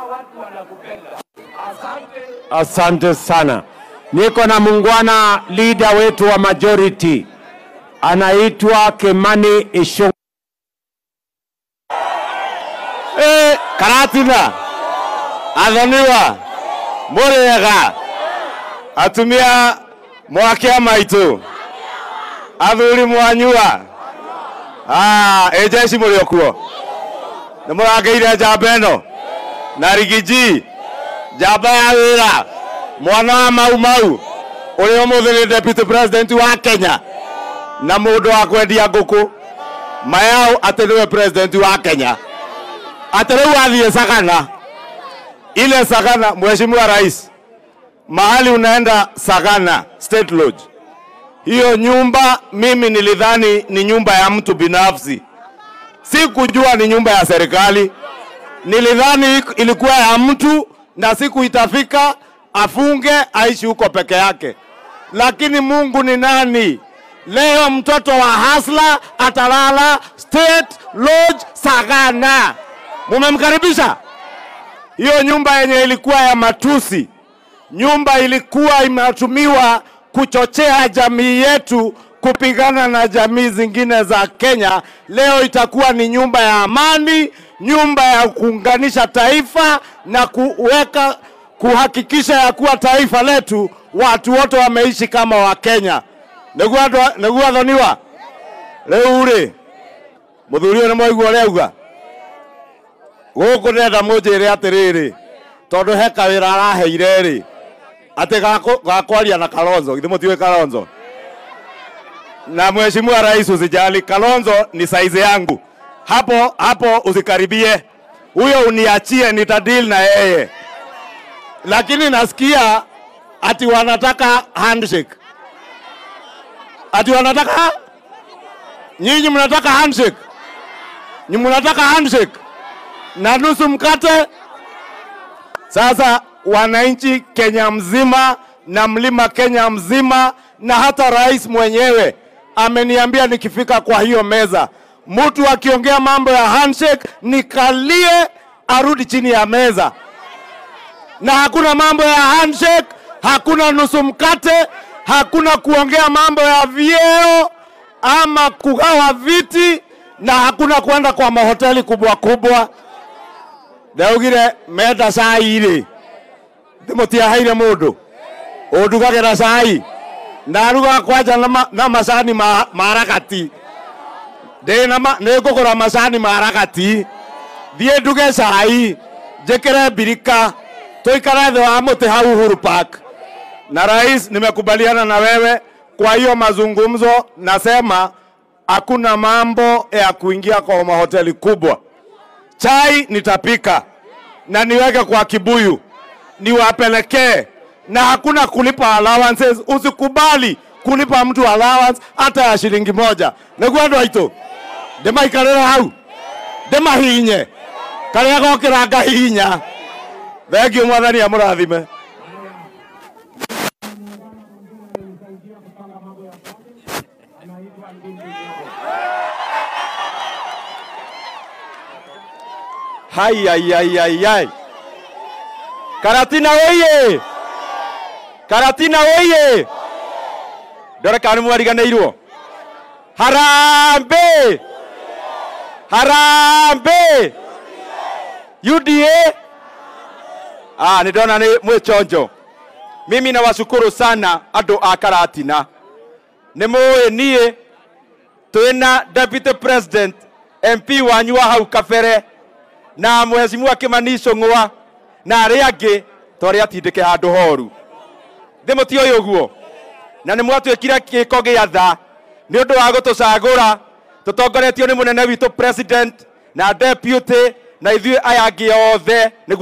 watu wanakupenda. Asante. Asante sana. Niko na muungwana leader wetu wa majority anaitwa Kimani Ichung'wa. Eh, karatina athoniwa mũrĩega atumia mwakĩa maitũ athuri mwanyua Ah, ĩjeci mũrĩ o kuo nĩ mũrangĩire njamba ĩno na rigiji njamba ya wĩra mwana wa mau mau ũrĩa ũmũthĩ nĩ deputy president wa Kenya na mũndũ wa kwendia ngũkũ mayau atĩ nĩwe president wa Kenya ati rĩu athiĩ Sagana, ile Sagana, mheshimiwa rais, mahali unaenda Sagana State Lodge, hiyo nyumba mimi nilidhani ni nyumba ya mtu binafsi, sikujua ni nyumba ya serikali. Nilidhani ilikuwa ya mtu na siku itafika afunge aishi huko peke yake, lakini Mungu ni nani? Leo mtoto wa hasla atalala State Lodge Sagana. Mumemkaribisha? Hiyo nyumba yenye ilikuwa ya matusi, nyumba ilikuwa inatumiwa kuchochea jamii yetu kupigana na jamii zingine za Kenya, leo itakuwa ni nyumba ya amani, nyumba ya kuunganisha taifa na kuweka kuhakikisha ya kuwa taifa letu watu wote wameishi kama Wakenya. Nĩguo athoniwa rĩu rĩ mũthuri ũyũ nĩ mwaigua ũrĩa auga gũkũ ndĩrenda mũnjĩre atĩrĩrĩ tondũ he kawĩra araheire rĩ atĩ gakũ- gakwaria na Kalonzo githĩ mũtiũĩ Kalonzo na mheshimiwa rais usijali Kalonzo ni saizi yangu hapo hapo usikaribie huyo uniachie nitadeal na yeye lakini nasikia ati wanataka handshake ati wanataka nyinyi mnataka handshake nyinyi mnataka handshake na nusu mkate. Sasa wananchi Kenya mzima na mlima Kenya mzima na hata rais mwenyewe ameniambia nikifika kwa hiyo meza, mtu akiongea mambo ya handshake nikalie, arudi chini ya meza, na hakuna mambo ya handshake, hakuna nusu mkate, hakuna kuongea mambo ya vyeo ama kugawa viti, na hakuna kwenda kwa mahoteli kubwa kubwa ndaugire menda cai rĩ ndĩmũtiaheire mũndũ ũndugagĩra cai ndaruga kwanja na ma- na macani ma ma ragati ndĩ na ma- nĩ ngũgũra macani ma ragati thiĩ nduge cai njĩkĩre mbirika tũikare thĩ wa mũtĩ hau Uhuru Park na rais, nimekubaliana na wewe. Kwa hiyo mazungumzo, nasema hakuna mambo ya kuingia kwa mahoteli kubwa. Chai nitapika na niweke kwa kibuyu niwapelekee, na hakuna kulipa allowances. Usikubali kulipa mtu allowance hata ya shilingi moja. nĩguo andũ aitũ ndĩmaikarĩre hau ndĩmahinye karĩa gokĩra ngahihinya thengiũ mwathani amũrathime Hai, ai, ai, ai, ai. Karatina oye! Karatina oye! Ndore kana nĩ mwariganĩirwo. Harambe! Harambe! UDA! Ah, nĩ ndona nĩ mwĩchonjo. Mimi nawashukuru sana andũ a Karatina. Nĩ mũĩ niĩ twĩna deputy president MP wanyu wa hau kabere na mheshimiwa Kimani Ichung'wa na arĩa angĩ twarĩ atindĩke handũ horu ndĩmũtioĩ ũguo na nĩ mwatuĩkire gĩko gĩa tha nĩ ũndũ wa gũtũcagũra tũtongoretio nĩ mũnene witũ president na deputy na ithuĩ aya angĩ othe nĩguo